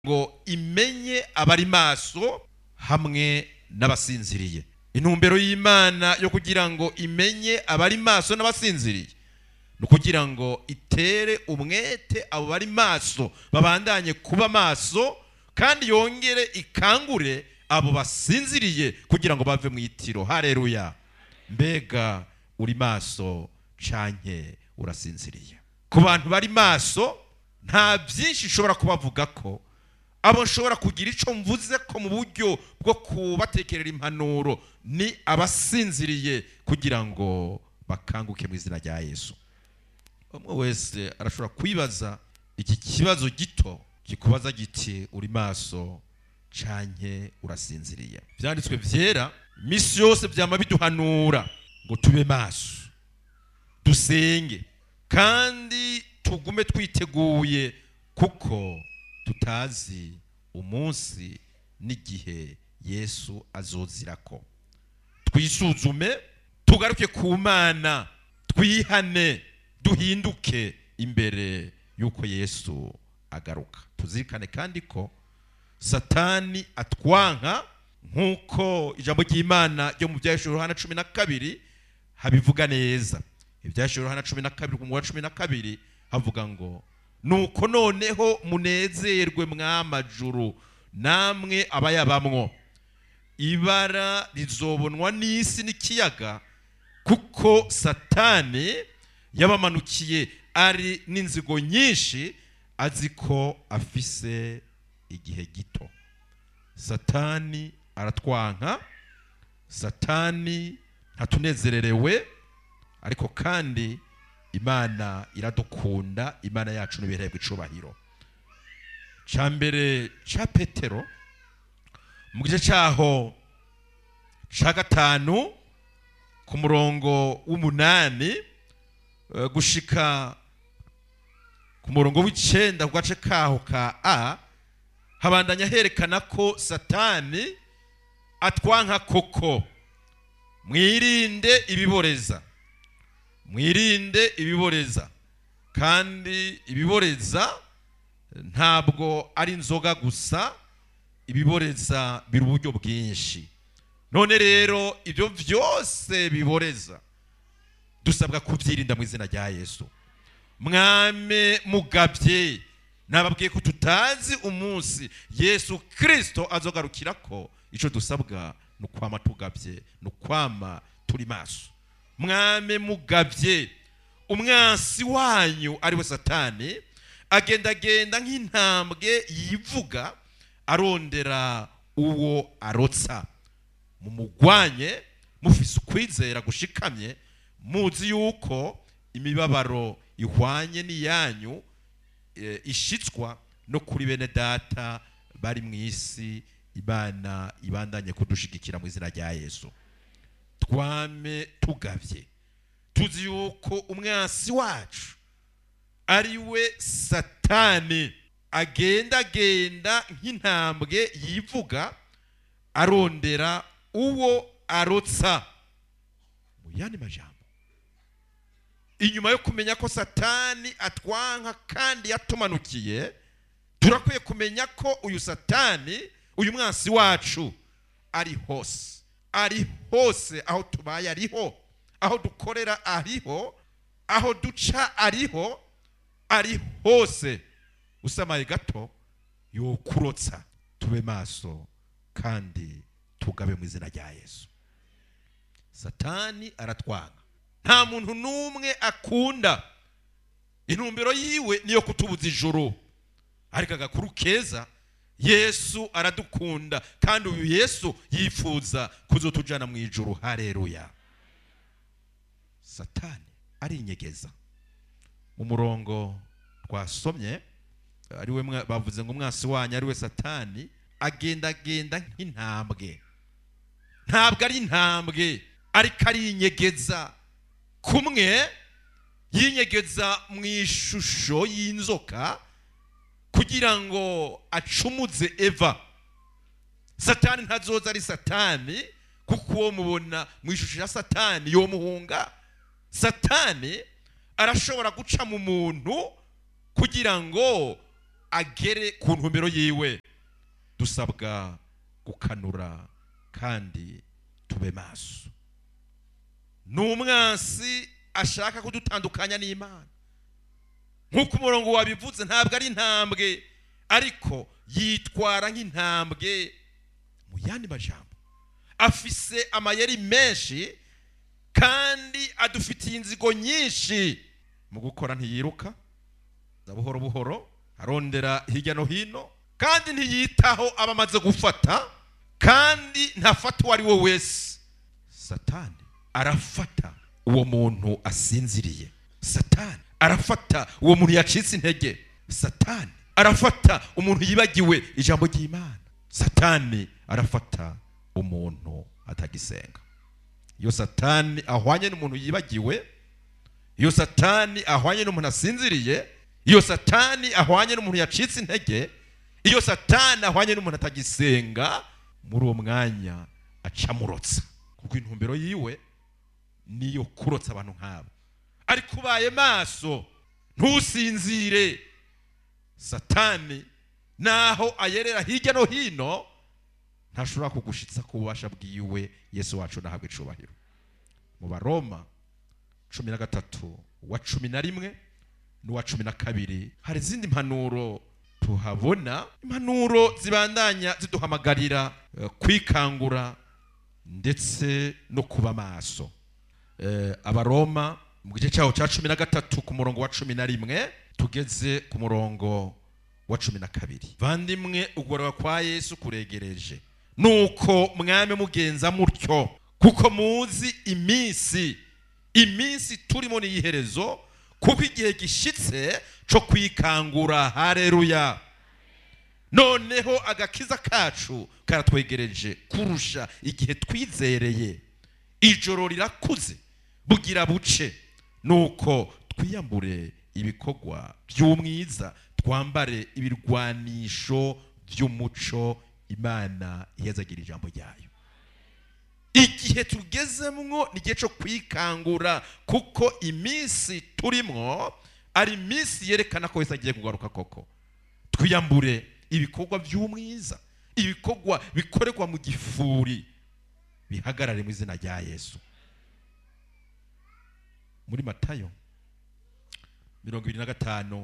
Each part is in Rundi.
ngo imenye abari maso hamwe n'abasinziriye intumbero y'imana yo kugira ngo imenye abari maso n'abasinziriye ni ukugira ngo itere umwete abo bari maso babandanye kuba maso kandi yongere ikangure abo basinziriye kugira ngo bave mu itiro hareruya mbega uri maso canke urasinziriye ku bantu bari maso nta byinshi ushobora kubavuga ko abo nshobora kugira icyo mvuze ko mu buryo bwo kubatekerera impanuro ni abasinziriye kugira ngo bakanguke mu izina rya yesu umwe wese arashobora kwibaza iki kibazo gito kikubaza giti uri maso canke urasinziriye byanditswe byera iminsi yose byama biduhanura ngo tube maso dusenge kandi tugume twiteguye kuko tutazi umunsi n'igihe yesu azozira ko twisuzume tugaruke ku mana twihane duhinduke imbere y'uko yesu agaruka tuzirikane kandi ko satani atwanka nk'uko ijambo ry'imana ryo mu byahishuro hana cumi na kabiri habivuga neza ibyahishuro hana cumi na kabiri ku wa cumi na kabiri havuga ngo nuko noneho munezerwe mw'amajuru namwe abayabamwo ibara rizobonwa n'isi n'ikiyaga kuko satani yabamanukiye ari n'inzigo nyinshi azi ko afise igihe gito satani aratwanka satani ntatunezererewe ariko kandi imana iradukunda imana yacu n'ibirebwa icubahiro cya mbere cya petero mu gice cyaho cya gatanu ku murongo w'umunani gushika ku murongo w'icyenda ku gace kaho ka a habandanya herekana ko satani atwanka koko mwirinde ibiboreza mwirinde ibiboreza kandi ibiboreza ntabwo ari inzoga gusa ibiboreza biri uburyo bwinshi none rero ibyo byose biboreza dusabwa kubyirinda mu izina rya yesu mwame mugabye nababwiye ko tutazi umunsi yesu kirisito azogarukira ko icyo dusabwa ni ukwama tugabye ni ukwama turi maso mwame mugabye umwansi wanyu ariwe satani agendagenda nk'intambwe yivuga arondera uwo arotsa mumugwanye mufise ukwizera gushikamye muzi yuko imibabaro ihwanye n'iyanyu ishitswa no kuri bene data bari mu isi imana ibandanye kudushigikira mu izina rya yesu twame tugabye tuzi yuko umwansi wacu ari we satani agendagenda nk'intambwe yivuga arondera uwo arotsa mu yandi majambo inyuma yo kumenya ko satani atwanka kandi yatumanukiye turakwiye kumenya ko uyu satani uyu mwansi wacu ari hose ari hose aho tubaye ariho aho dukorera ariho aho duca ariho ari hose usamaye gato yokurotsa tube maso kandi tugabe mu izina rya yesu satani aratwanga nta muntu n'umwe akunda intumbero yiwe niyo kutubuza ijoro ariko agakuru keza yesu aradukunda kandi uyu yesu yifuza kuzotujyana mu ijoro hareruya satani arinyegeza mu murongo twasomye ariwe bavuze ngo umwasi wanyu ariwe satani agendagenda nk'intambwe ntabwo ari intambwe ariko arinyegeza kumwe yinyegeza mu ishusho y'inzoka kugira ngo acumuze eva satani ntazoza ari satani kuko uwo mubona mu ishusho ya satani yo muhunga satani arashobora guca mu muntu kugira ngo agere ku ntumbero yiwe dusabwa gukanura kandi tube maso ni umwansi ashaka kudutandukanya n'imana nk'uko umurongo wabivuze ntabwo ari intambwe ariko yitwara nk'intambwe mu yandi majambo afise amayeri menshi kandi adufitiye inzigo nyinshi mu gukora ntiyiruka za buhoro buhoro arondera hirya no hino kandi ntiyitaho aba amaze gufata kandi ntafata uwo ari we wese satani arafata uwo muntu asinziriye satani arafata uwo muntu yacitse intege satani arafata umuntu yibagiwe ijambo ry'imana satani arafata umuntu atagisenga iyo satani ahwanye n'umuntu yibagiwe iyo satani ahwanye n'umuntu asinziriye iyo satani ahwanye n'umuntu yacitse intege iyo satani ahwanye n'umuntu atagisenga muri uwo mwanya acamurotsa kuko intumbero yiwe niyo kurotsa abantu nk'abo ariko ubaye maso ntusinzire satani naho ayerera hirya no hino ntashobora kugushitsa ku bubasha bwiwe yesu wacu nahabwa icubahiro mu baroma cumi na gatatu wa cumi na rimwe n'uwa cumi na kabiri hari izindi mpanuro tuhabona impanuro zibandanya ziduhamagarira eh, kwikangura ndetse no kuba maso Eh, abaroma mu gice cyaho cya cumi na gatatu ku murongo wa cumi na rimwe tugeze ku murongo wa cumi na kabiri vandimwe ugorora kwa yesu kuregereje nuko mwame mugenza mutyo kuko muzi iminsi iminsi turimo ni iherezo kuko igihe gishitse cyo kwikangura hareruya noneho agakiza kacu karatwegereje kurusha igihe twizereye ijoro rirakuze bugira buce nuko twiyambure ibikorwa by'umwiza twambare ibirwanisho by'umuco imana ihezagira ijambo ryayo igihe tugezemwo ni igihe cyo kwikangura kuko iminsi turimwo ari iminsi yerekana ko wese agiye kugaruka koko twiyambure ibikorwa by'umwiza ibikorwa bikorerwa mu gifuri bihagarare mu izina rya yesu muri matayo mirongo ibiri na gatanu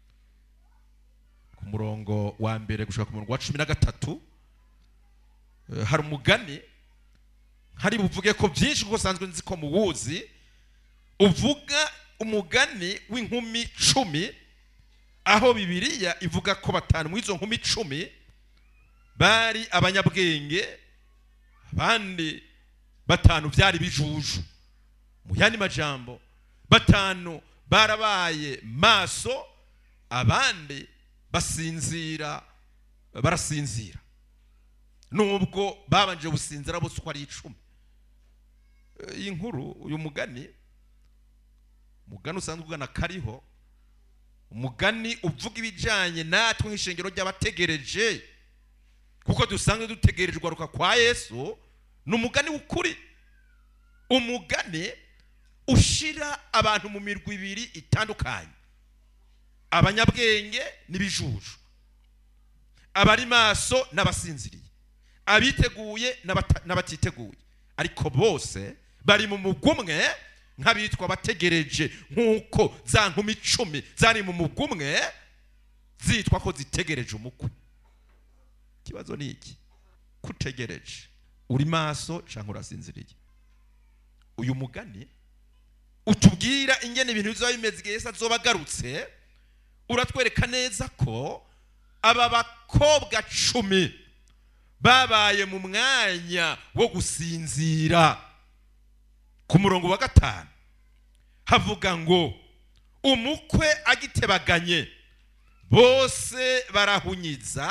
ku murongo wa mbere gushaka ku murongo wa cumi na gatatu eh, hari umugani hari buvuge ko byinshi kuko usanzwe nzi ko muwuzi uvuga umugani w'inkumi cumi aho bibiliya ivuga ko batanu muri izo nkumi cumi bari abanyabwenge abandi batanu byari bijuju mu yandi majambo batanu barabaye maso abandi basinzira barasinzira nubwo babanje gusinzira bose uko ari icumi Eh, iyi nkuru uyu mugani umugani usanzwe ugana kariho umugani uvuga ibijyanye natwe nk'ishengero ry'abategereje kuko dusanzwe dutegereje ugaruka kwa yesu ni umugani w'ukuri umugani ushira abantu mu mirwi ibiri itandukanye abanyabwenge n'ibijuju abari maso n'abasinziriye abiteguye n'abata- n'abatiteguye ariko bose bari mu mugwi umwe nk'abitwa abategereje nk'uko za nkumi icumi zari mu mugwi umwe zitwa ko zitegereje umukwe ikibazo ni iki kutegereje uri maso cyangwa urasinziriye uyu mugani utubwira ingene ibintu bizaba bimeze igihe Yesu azoba agarutse uratwereka neza ko aba bakobwa cumi babaye mu mwanya wo gusinzira ku murongo wa gatanu havuga ngo umukwe agitebaganye bose barahunyiza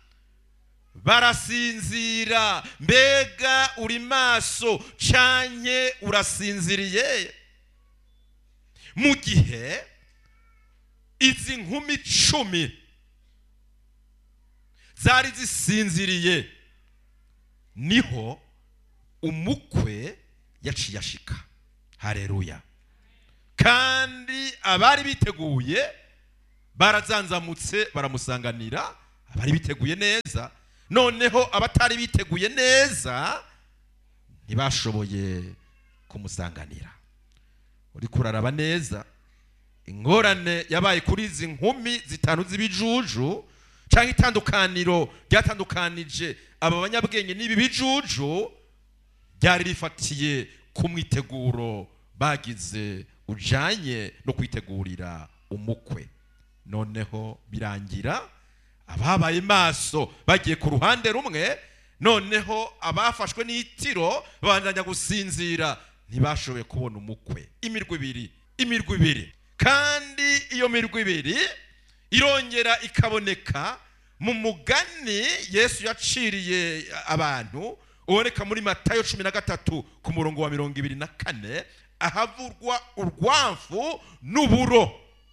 barasinzira mbega uri maso canye urasinziriye mu gihe izi nkumi cumi zari zisinziriye niho umukwe yaciye ashika hareruya kandi abari biteguye barazanzamutse baramusanganira abari biteguye neza noneho abatari biteguye neza ntibashoboye kumusanganira uri kuraraba neza ingorane yabaye kuri izi nkumi zitanu z'ibijuju cyangwa itandukaniro ryatandukanije aba banyabwenge n'ibi bijuju ryari rifatiye ku mwiteguro bagize ujanye no kwitegurira umukwe noneho birangira ababaye maso bagiye ku ruhande rumwe noneho abafashwe n'itiro babandanya gusinzira ntibashoboye kubona umukwe imirwi ibiri imirwi ibiri kandi iyo mirwi ibiri irongera ikaboneka mu mugani yesu yaciriye abantu uboneka muri matayo cumi na gatatu ku murongo wa mirongo ibiri na kane ahavurwa urwamfu n'uburo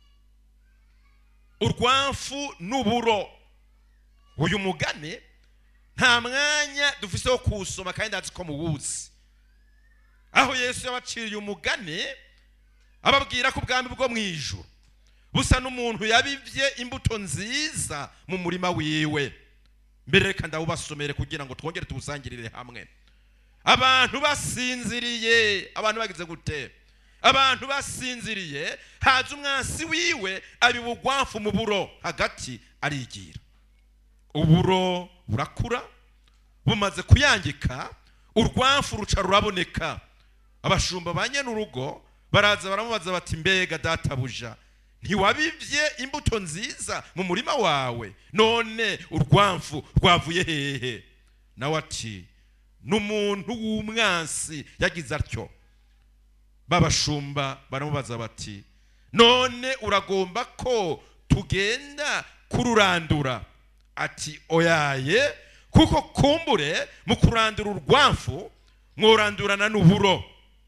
urwamfu n'uburo uyu mugani nta mwanya dufise wo kuwusoma kandi ndazi ko muwuzi aho yesu yabaciriye umugani ababwira ko ubwami bwo mu ijuru busa n'umuntu yabibye imbuto nziza mu murima wiwe mbere reka ndawubasomere kugira ngo twongere tuwusangirire hamwe abantu basinziriye abantu bagize gute abantu basinziriye haza umwansi wiwe abiba urwamfu mu buro hagati arigira uburo burakura bumaze kuyangika urwamfu ruca ruraboneka abashumba ba urugo baraza baramubaza bati mbega databuja ntiwabibye imbuto nziza mu murima wawe none urwamfu rwavuye hehe nawe ati n'umuntu w'umwansi yagize atyo babashumba baramubaza bati none uragomba ko tugenda kururandura ati oyaye kuko kumbure mu kurandura urwamfu mworandurana n'uburo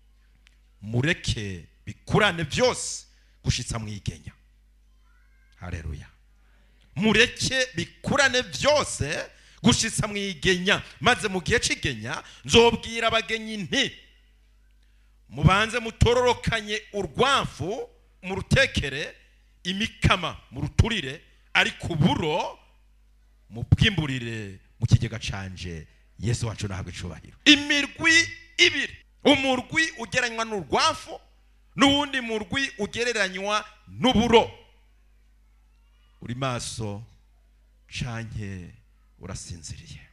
mureke bikurane byose gushitsa mwigenya hareruya mureke bikurane byose gushitsa mwigenya maze mu gihe c'igenya nzobwira abagenyi nti mubanze mutororokanye urwamfu mu rutekere imikama mu ruturire ariko uburo mu bwimburire mu kigega canje yesu wacu nahabwa icubahiro imirwi ibiri umurwi ugereranywa n'urwafu n'uwundi murwi ugereranywa n'uburo uri maso canke urasinziriye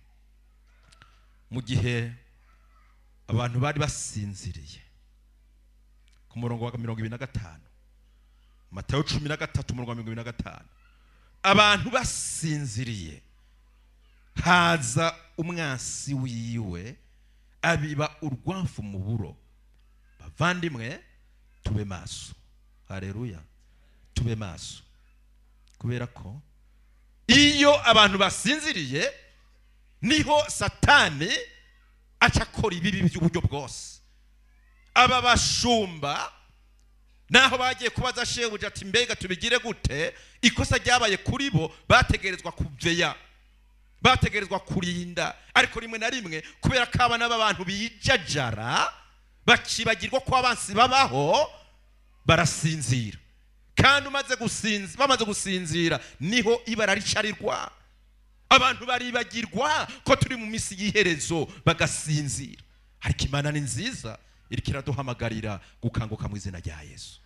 mu gihe abantu bari basinziriye ku murongo wa mirongo ibiri na gatanu matayo cumi na gatatu umurongo wa mirongo ibiri na gatanu abantu basinziriye haza umwansi wiwe abiba urwamfu mu buro bavandimwe tube maso hareruya tube maso kubera ko iyo abantu basinziriye niho satani aca akora ibibi by'uburyo bwose aba bashumba naho bagiye kubaza shebuja ati mbega tubigire gute ikosa ryabaye kuri bo bategerezwa kuveya bategerezwa kurinda ariko rimwe na rimwe kubera ko abana b'abantu bijajara bakibagirwa ko abansi babaho barasinzira kandi umaze gusinzira bamaze gusinzira niho ibara ricarirwa abantu baribagirwa ko turi mu minsi y'iherezo bagasinzira ariko imana ni nziza iriko iraduhamagarira gukanguka mu izina rya yesu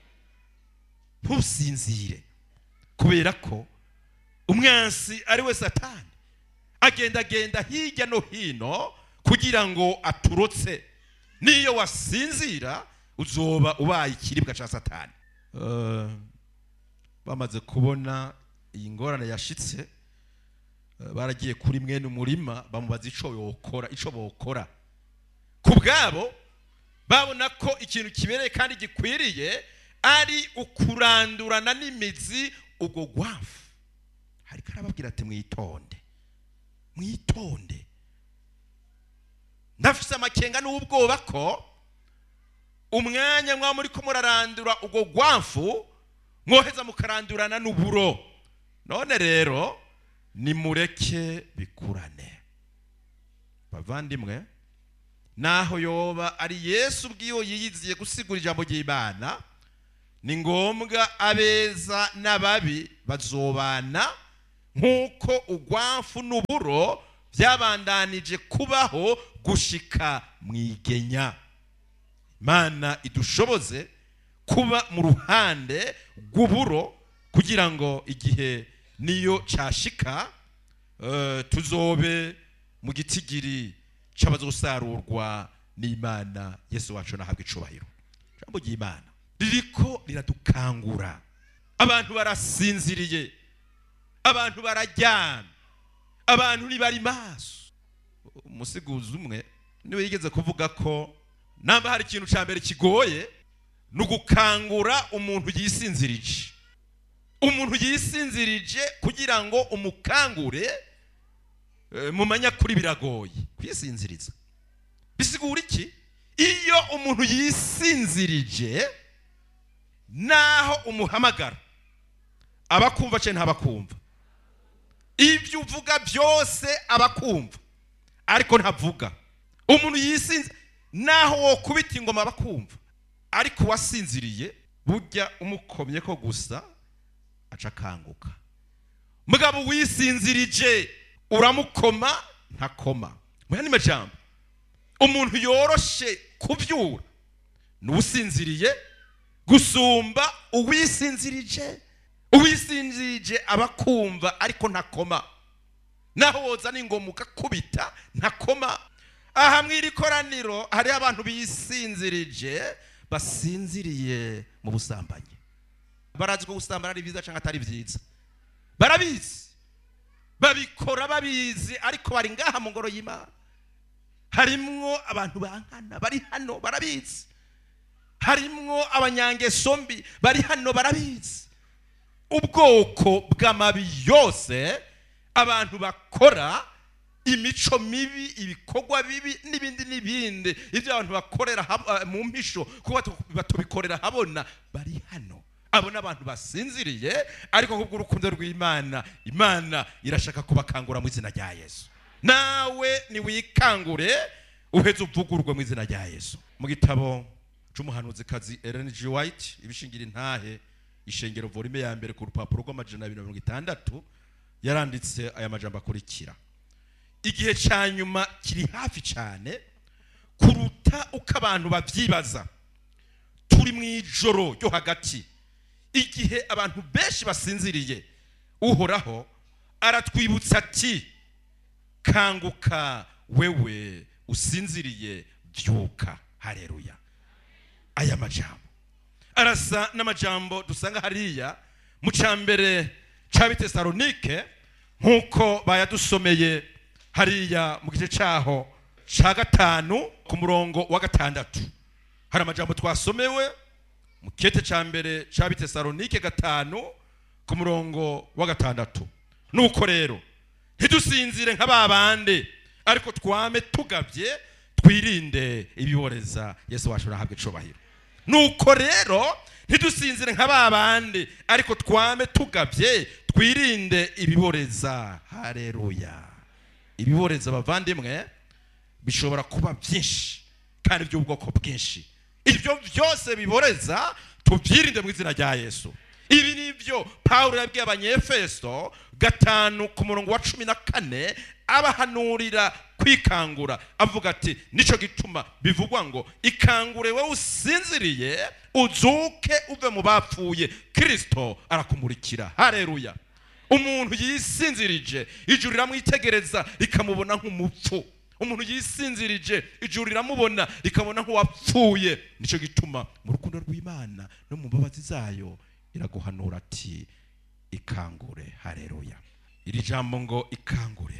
ntusinzire kubera ko umwansi ari we satani agendagenda hirya no hino kugira ngo aturotse n'iyo wasinzira uzoba ubaye ikiribwa cya satani Eh, bamaze kubona iyi ngorane yashitse eh, baragiye kuri mwene umurima bamubaza ico yokora ico bokora ku bwabo babona ko ikintu kibereye kandi gikwiriye ari ukurandurana n'imizi ubwo gwafu hariko arababwira ati mwitonde mwitonde ndafise amakenga n'ubwoba ko umwanya mwa muri ko murarandura ubwo gwafu mwoheza mukarandurana n'uburo none rero nimureke bikurane bavandimwe naho yoba ari yesu ubwiwe yiyiziye gusigura ijambo ry'imana ni ngombwa abeza n'ababi bazobana nk'uko ugwamfu n'uburo byabandanije kubaho gushika mu igenya imana idushoboze kuba mu ruhande rw'uburo kugira ngo igihe niyo cyashika eh, tuzobe mu gitigiri cy'abazosarurwa n'imana yesu wacu nahabwa icubahiro ijambo ry'imana ririko riradukangura abantu barasinziriye abantu bararyamye abantu ntibari maso umusiguzi umwe niwe yigeze kuvuga ko namba hari ikintu cya mbere kigoye ni ugukangura umuntu yisinzirije umuntu yisinzirije kugira ngo umukangure eh, mu manyakuri biragoye kwisinziriza bisigura iki iyo umuntu yisinzirije naho umuhamagara aba akumva cyangwa ntabakumva ibyo uvuga byose aba akumva ariko ntavuga umuntu yisinze naho wo kubita ingoma aba akumva ariko uwasinziriye burya umukomye ko gusa aca akanguka mugabo wisinzirije uramukoma ntakoma mu yandi majambo umuntu yoroshe kubyura ni usinziriye gusumba uwisinzirije uwisinzirije aba akumva ariko ntakoma naho woza n'ingoma ugakubita ntakoma aha mu iri koraniro hariho abantu bisinzirije basinziriye mu busambanyi barazi ko gusambana ari byiza cyangwa atari byiza barabizi babikora babizi ariko bari ngaha mu ngoro y'imana harimwo abantu bankana bari hano barabizi harimwo abanyangeso mbi bari hano barabizi ubwoko bw'amabi yose abantu bakora imico mibi ibikorwa bibi n'ibindi n'ibindi ibyo abantu bakorera hab- eh, mu mpisho kuba tu- batubikorera habona bari hano abo ni abantu basinziriye ariko kubw'urukundo rw'imana imana irashaka kubakangura mu izina rya yesu nawe niwikangure uheze uvugurwe mu izina rya yesu mu gitabo c'umuhanuzikazi Ellen G. White ibishingira intahe ishengero volume ya mbere ku rupapuro rw'amajana abiri na mirongo itandatu yaranditse aya majambo akurikira igihe cya nyuma kiri hafi cyane kuruta uko abantu babyibaza turi mu ijoro ryo hagati igihe abantu benshi basinziriye uhoraho aratwibutsa ati kanguka wewe usinziriye byuka hareruya aya majambo arasa n'amajambo dusanga hariya mu cya mbere cya bitesalonike nk'uko bayadusomeye hariya mu gice cyaho cya gatanu ku murongo wa gatandatu hari amajambo twasomewe mu kete cya mbere cya bitesalonike gatanu ku murongo wa gatandatu nuko rero ntidusinzire nka ba bandi ariko twame tugabye twirinde ibiboreza yesu wacu arahabwa icubahiro nuko rero ntidusinzire nka ba bandi ariko twame tugabye twirinde ibiboreza hareruya ibiboreza bavandimwe bishobora kuba byinshi kandi by'ubwoko bwinshi ibyo byose biboreza tubyirinde mu izina rya yesu ibi ni byo pawulo yabwiye abanyefeso gatanu ku murongo wa cumi na kane abahanurira kwikangura avuga ati nicyo gituma bivugwa ngo ikangure wowe usinziriye uzuke uve mu bapfuye kirisito arakumurikira hareruya umuntu yisinzirije ijuru riramwitegereza rikamubona nk'umupfu umuntu yisinzirije ijuru riramubona rikabona nk'uwapfuye nicyo gituma mu rukundo rw'imana no mu mbabazi zayo iraguhanura ati ikangure hareruya iri jambo ngo ikangure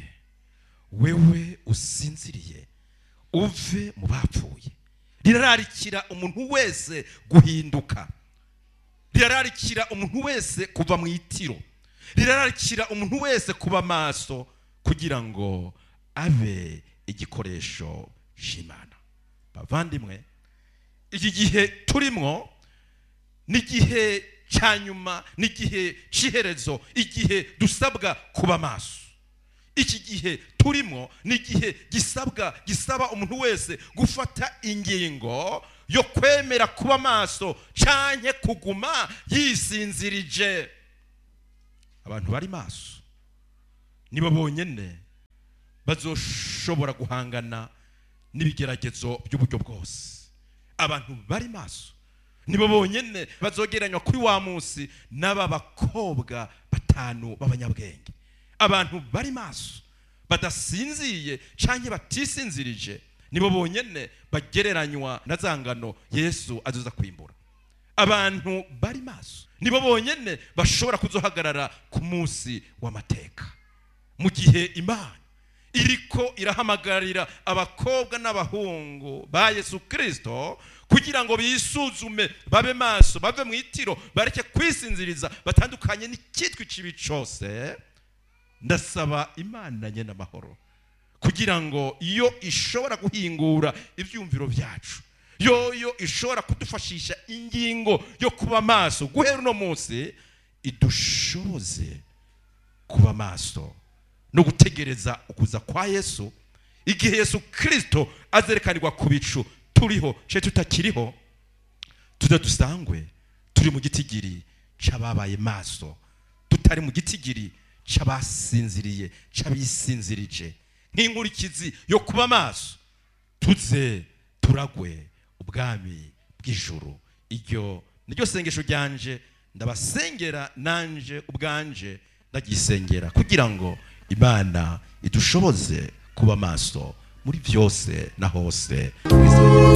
wewe usinziriye uve mu bapfuye rirararikira umuntu wese guhinduka rirararikira umuntu wese kuva mu itiro rirararikira umuntu wese kuba maso kugira ngo abe igikoresho cy'imana bavandimwe iki gihe turimo ni igihe cya nyuma ni igihe cy'iherezo igihe dusabwa kuba maso iki gihe turimo ni igihe gisabwa gisaba umuntu wese gufata ingingo yo kwemera kuba maso canke kuguma yisinzirije abantu bari maso nibo bonyene bazoshobora guhangana n'ibigeragezo by'uburyo bwose abantu bari maso nibo bonyene bazogeranywa kuri wa munsi n'aba bakobwa batanu b'abanyabwenge abantu bari maso badasinziye canke batisinzirije nibo bonyene bagereranywa na za ngano yesu azoza kwimbura abantu bari maso nibo bonyene bashobora kuzohagarara ku munsi w'amateka mu gihe imana iriko irahamagarira abakobwa n'abahungu ba yesu kirisito kugira ngo bisuzume babe maso bave mu itiro bareke kwisinziriza batandukanye n'icyitwa ikibi cyose ndasaba imana nyine amahoro kugira ngo iyo ishobora guhingura ibyumviro byacu yoyo ishobora kudufashisha ingingo yo kuba maso guhera uno munsi idushoboze kuba maso no gutegereza ukuza kwa yesu igihe yesu kirisito azerekanirwa ku bicu turiho cye tutakiriho tuza dusangwe turi mu gitigiri cy'ababaye maso tutari mu gitigiri cy'abasinziriye cy'abisinzirije nk'inkurikizi yo kuba maso tuze turagwe ubwami bw'ijuru iryo niryo sengesho ryanje ndabasengera nanje ubwanje ndagisengera kugira ngo imana idushoboze kuba maso muri byose na hose